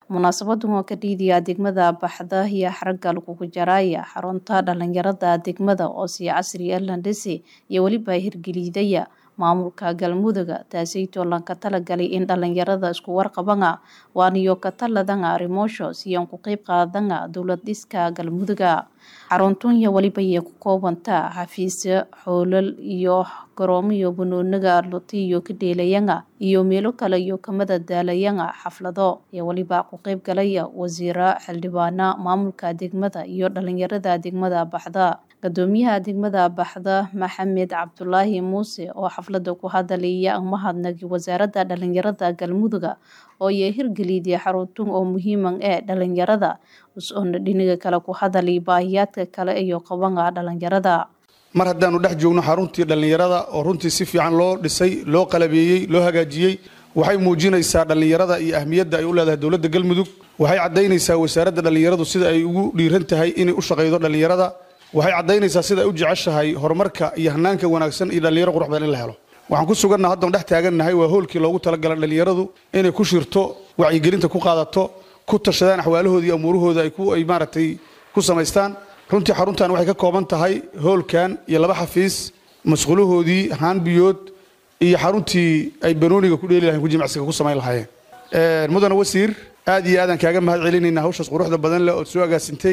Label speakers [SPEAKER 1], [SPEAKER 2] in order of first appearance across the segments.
[SPEAKER 1] Munaasabaddan oo ka dhiidaya degmada Baxda iyo xaragga lagugu jaraya xarunta dhalinyarada degmada oo si casri ah la dhisay iyo weliba hirgelidaya maamulka galmudug taasaytoo lanka talagalay in dhalinyarada isku warqabanga waaniyo ka taladanga arrimoosho siyan ku qayb qaadanga dowlad dhiska galmuduga xaruntan iyo weliba iyo ku koobanta xafiisyo xoolal iyo garoomo iyo banooniga luti iyo ka dheelayanga iyo meelo kale iyo kamada daalayanga xaflado iyo weliba ku qayb galaya wasiiro xildhibaana maamulka degmada iyo dhalinyarada degmada baxda gadoomiyaha degmada baxda maxamed cabdulaahi muuse oo xaflada ku hadalaya mahadnagi wasaaradda dhalinyarada galmuduga oo iyo hirgelidii xaruntan oo muhiiman ee dhalinyarada us-oona dhinaga kale ku hadalay baahiyaadka kale iyo qabanga dhalinyarada
[SPEAKER 2] mar haddaanu dhex joogno xaruntii dhallinyarada oo runtii si fiican loo dhisay loo qalabeeyey loo hagaajiyey waxay muujinaysaa dhallinyarada iyo ahmiyadda ay u leedahay dowladda galmudug waxay caddaynaysaa wasaaradda dhallinyaradu sida ay ugu dhiiran tahay inay u shaqaydo dhallinyarada waxay caddaynaysaa sida ay u jeceshahay horumarka iyo hanaanka wanaagsan iyo dhallinyaro qurux badan in la helo waxaan ku suganna haddaan dhex taagannahay waa hoolkii loogu talagalay dhallinyaradu inay ku shirto wacyigelinta ku qaadato ku tashadaan axwaalahooda iyo amuurahooda ay ay maaragtay ku samaystaan runtii xaruntan waxay ka kooban tahay hoolkan iyo laba xafiis masquulahoodii haan biyood iyo xaruntii ay banooniga ku dheeli lahayn ku jimicsiga ku samayn lahaayeen mudane wasiir aad iyo aadaan kaaga mahad celinaynaa hawshaas quruxda badan leh ood soo agaasintay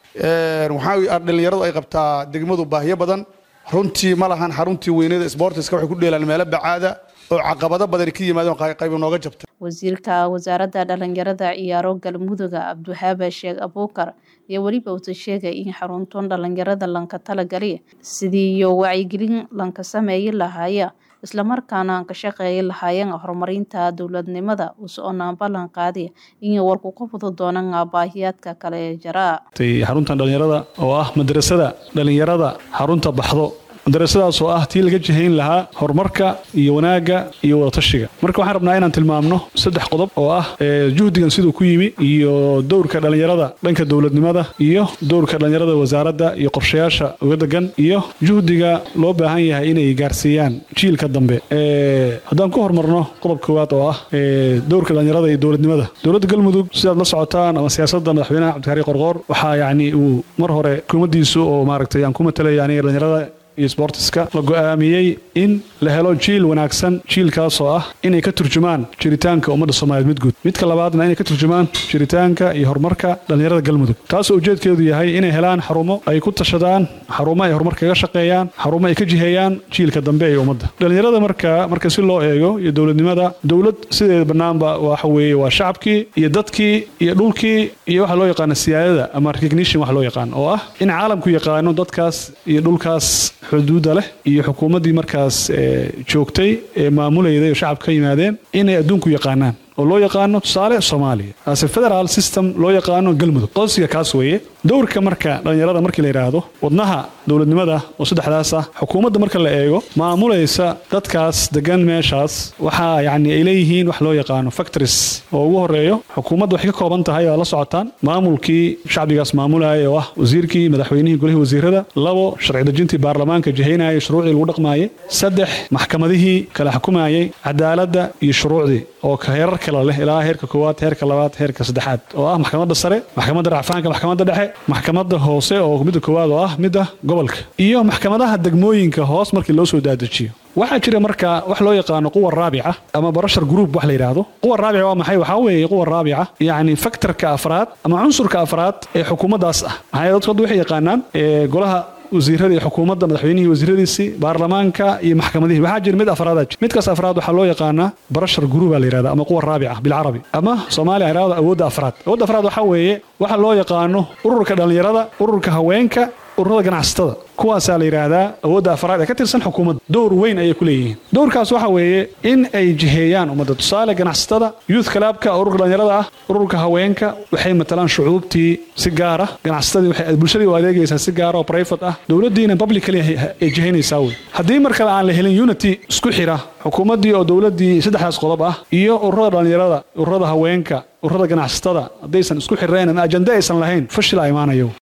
[SPEAKER 2] waxaa dhallinyaradu ay qabtaa degmadu baahiyo badan runtii ma lahan xaruntii weynada sbortiska waxay ku dheelaan meelo bacaada oo caqabado badani ka yimaadeen qayb nooga jabta
[SPEAKER 1] wasiirka wasaaradda dhalinyarada ciyaaro galmuduga cabdiwahaabe sheekh abuukar iyo weliba uta sheegay in xaruntan dhalinyarada lanka talagali sidii iyo wacyigelin lanka sameeyi lahaaya islamarkaana aan ka shaqeeyi lahaayeen horumarinta dowladnimada us-oonaan ballan qaadi inay warku qabado doonaan baahiyaadka kale ee jara
[SPEAKER 3] xaruntan dhalinyarada oo ah madrasada dhalinyarada xarunta baxdo madarasadaas oo ah tii laga jihayn lahaa horumarka iyo wanaagga iyo wadatashiga marka waxaan rabnaa inaan tilmaamno saddex qodob oo ah juhdigan siduu ku yimi iyo dowrka dhallinyarada dhanka dowladnimada iyo dowrka dhallinyarada wasaaradda iyo qorshayaasha uga degan iyo juhdiga loo baahan yahay inay gaarsiiyaan jiilka dambe haddaan ku horumarno qodob koowaad oo ah dowrka dhallinyarada iyo dowladnimada dowladda galmudug sidaad la socotaan ama siyaasadda madaxweynaha cabdikari qorqoor waxaa yacni uu mar hore hukuumaddiisu oo maaragtay aan ku matalaya aniga dhallinyarada iyo sbortiska la go'aamiyey in la helo jiil wanaagsan jiilkaasoo ah inay ka turjumaan jiritaanka ummadda soomaaliyeed mid guud midka labaadna inay ka turjumaan jiritaanka iyo horumarka dhallinyarada galmudug taasoo ujeedkeedu yahay inay helaan xarumo ay ku tashadaan xarumo ay horumar kaga shaqeeyaan xarumo ay ka jiheeyaan jiilka dambe ee ummadda dhallinyarada marka marka si loo eego iyo dowladnimada dowlad sideeda bannaanba waxa weeye waa shacabkii iyo dadkii iyo dhulkii iyo waxa loo yaqaano siyaadada ama recognition wax loo yaqaan oo ah in caalamku yaqaano dadkaas iyo dhulkaas xuduudda leh iyo xukuumaddii markaas joogtay ee maamulayday oo shacabka ka yimaadeen inay adduunku yaqaanaan oo loo yaqaano tusaale soomaaliya ase federaal system loo yaqaano galmudug qodsiga kaas weeye dowrka marka dhallinyarada markii la yidhaahdo wadnaha dowladnimada oo saddexdaas ah xukuumadda marka la eego maamulaysa dadkaas degan meeshaas waxaa yacni ay leeyihiin wax loo yaqaano factories oo ugu horeeyo xukuumadda waxay ka kooban tahay oo la socotaan maamulkii shacbigaas maamulaya oo ah wasiirkii madaxweynihii golihii wasiirada labo sharci dejintii baarlamaanka jihaynayay shuruucdii lagu dhaqmaayay saddex maxkamadihii kala xukumayay cadaaladda iyo shuruucdii oo heerar kala leh ilaa heerka koowaad heerka labaad heerka saddexaad oo ah maxkamadda sare maxkamadda racfaanka maxkamadda dhexe maxkamadda hoose oo midda koowaad oo ah midda gobolka iyo maxkamadaha degmooyinka hoos markii loo soo daadejiyo waxaa jira marka wax loo yaqaano quwa raabica ama barashar group wax la yidhaahdo quwa raabica waa maxay waxaa weeye quwa raabica yacni faktorka afraad ama cunsurka afraad ee xukuumaddaas ah maxaa dadku hadda waxay yaqaanaan golaha wasiirada iyo xukuumadda madaxweynihii wasiiradiisii baarlamaanka iyo maxkamadihii waxaa jira mid afraadaa jira midkaas afraad waxaa loo yaqaanaa barashar guruba la yidhahda ama quwa raabica bilcarabi ama soomaaliya yidhahdo awoodda afraad awoodda afraad waxaa weeye waxa loo yaqaano ururka dhallinyarada ururka haweenka ururada ganacsatada kuwaasaa la yidhaahdaa awoodda afraad ee ka tirsan xukuumadda dowr weyn ayay ku leeyihiin dowrkaas waxa weeye in ay jiheeyaan ummadda tusaale ganacsatada youth clubka ururka dhallinyarada ah ururka haweenka waxay matalaan shucuubtii si gaara ganacsatadii waxay bulshadii u adeegaysaa si gaara oo private ah dowladdiina publicly ay jihaynaysaa wey haddii mar kale aan la helin unity isku xira xukuumaddii oo dowladdii saddexdaas qodob ah iyo ururada dhallinyarada ururada haweenka ururada ganacsatada haddaysan isku xirnayn ama ajande aysan lahayn fashil a imaanayo